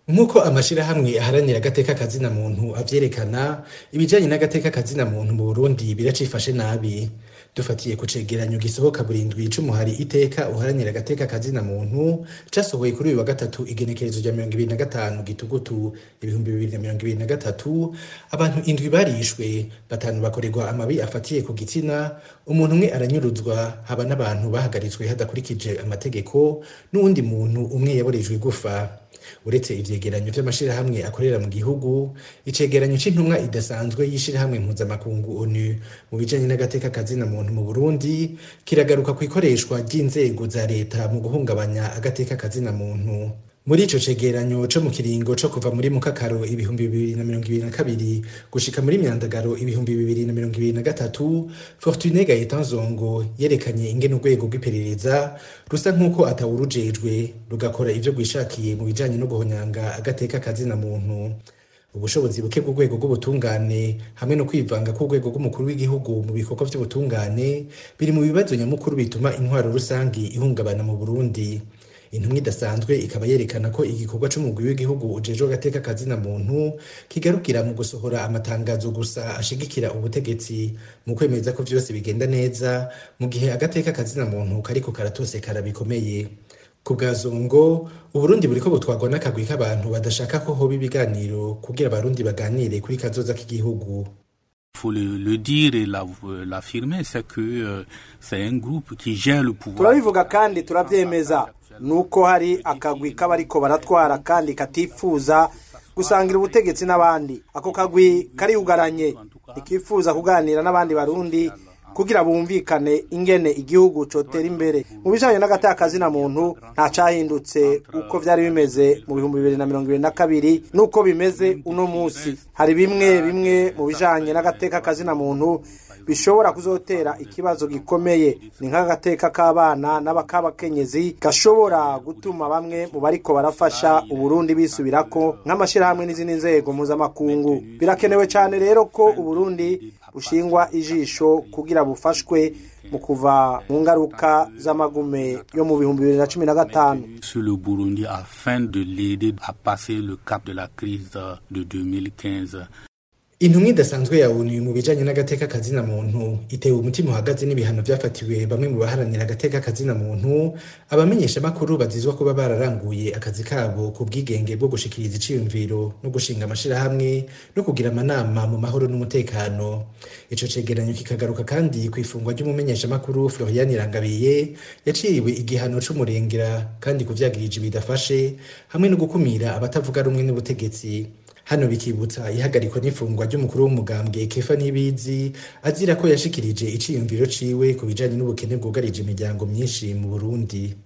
nk'uko amashirahamwe aharanira agateka kazina muntu avyerekana ibijanye n'agateka kazina muntu mu burundi biracifashe nabi dufatiye ku cegeranyo gisohoka burindwi c'umuhari iteka uharanira agateka kazina muntu casohoye kuri uyu wa gatatu igenekerezo rya mirongo ibiri na gatanu gitugutu ibihumbi bibiri na mirongo ibiri na gatatu abantu indwi barishwe batanu bakorerwa amabi afatiye ku gitsina umuntu umwe aranyuruzwa haba n'abantu bahagaritswe hadakurikije amategeko n'uwundi muntu umwe yaborejwe igufa uretse ivyegeranyo vy'amashirahamwe akorera mu gihugu icegeranyo c'intumwa idasanzwe y'ishirahamwe mpuzamakungu onu mu bijanye n'agateka kazina muntu mu burundi kiragaruka ku ikoreshwa ry'inzego za leta mu guhungabanya agateka kazina muntu muri ico cegeranyo co mu kiringo co kuva muri mukakaro ibihumbi bibiri na mirongo ibiri na kabiri gushika muri myandagaro ibihumbi bibiri na mirongo ibiri na gatatu fortune gaetan zongo yerekanye ingene urwego rw'iperereza rusa nk'uko atawurujejwe rugakora ivyo rwishakiye mu bijanye no guhonyanga agateka kazina muntu ubushobozi buke bw'urwego rw'ubutungane hamwe no kwivanga k'urwego rw'umukuru w'igihugu mu bikorwa vy'ubutungane biri mu bibazo nyamukuru bituma intwaro rusangi ihungabana mu burundi intumwa idasanzwe ikaba yerekana ko igikorwa c'umugwi w'igihugu ujejwe agateka kazina muntu kigarukira mu gusohora amatangazo gusa ashigikira ubutegetsi mu kwemeza ko vyose bigenda neza mu gihe agateka kazina muntu kariko karatosekara bikomeye ku bwa zongo uburundi buriko butwarwa n'akagwi k'abantu badashaka ko hoba ibiganiro kugira abarundi baganire kuri kazoza k'igihugu faut le, le dire et l'affirmer, c'est que euh, c'est un groupe qui gère le pouvoir. turabivuga kandi turabyemeza nuko hari akagwi k'abariko baratwara kandi katifuza gusangira ubutegetsi n'abandi ako kagwi kariyugaranye ntikifuza kuganira n'abandi barundi kugira bumvikane ingene igihugu cotera imbere mu bijanye n'agatakazi na muntu nta cahindutse uko vyari bimeze mu bihumbi bibiri na mirongo ibiri na kabiri n'uko bimeze uno musi hari bimwe bimwe mu bijanye n'agateka kazina muntu bishobora kuzotera ikibazo gikomeye ni nk'agateka k'abana n'abakabakenyezi gashobora gutuma bamwe mu bariko barafasha uburundi bisubirako nk'amashirahamwe n'izindi nzego mpuzamakungu birakenewe cyane rero ko uburundi bushingwa ijisho kugira bufashwe mu kuva mu ngaruka z'amagume yo mu bihumbi bibiri na cumi na gatanu sur le Burundi afin de l'aider à passer le cap de la crise de 2015 intumwa idasanzwe ya onu mu bijanye n'agateka kazina muntu itewe umutima uhagaze n'ibihano vyafatiwe bamwe mu baharanira agateka kazina muntu abamenyesha makuru bazizwa kuba bararanguye akazi kabo ku bwigenge bwo gushikiriza iciyumviro no gushinga amashirahamwe no kugira amanama mu mahoro n'umutekano ico cegeranyo kikagaruka kandi ku ifungwa ry'umumenyesha makuru Florian Irangabiye yaciriwe igihano c'umurengera kandi kuvyagirije bidafashe hamwe no gukumira abatavuga rumwe n'ubutegetsi hano bikibutsa ihagarikwa n'ifungwa ry'umukuru w'umugambwe kefa n'ibizi azira ko yashikirije iciyumviro ciwe ku bijanye n'ubukene bwugarije imiryango myinshi mu burundi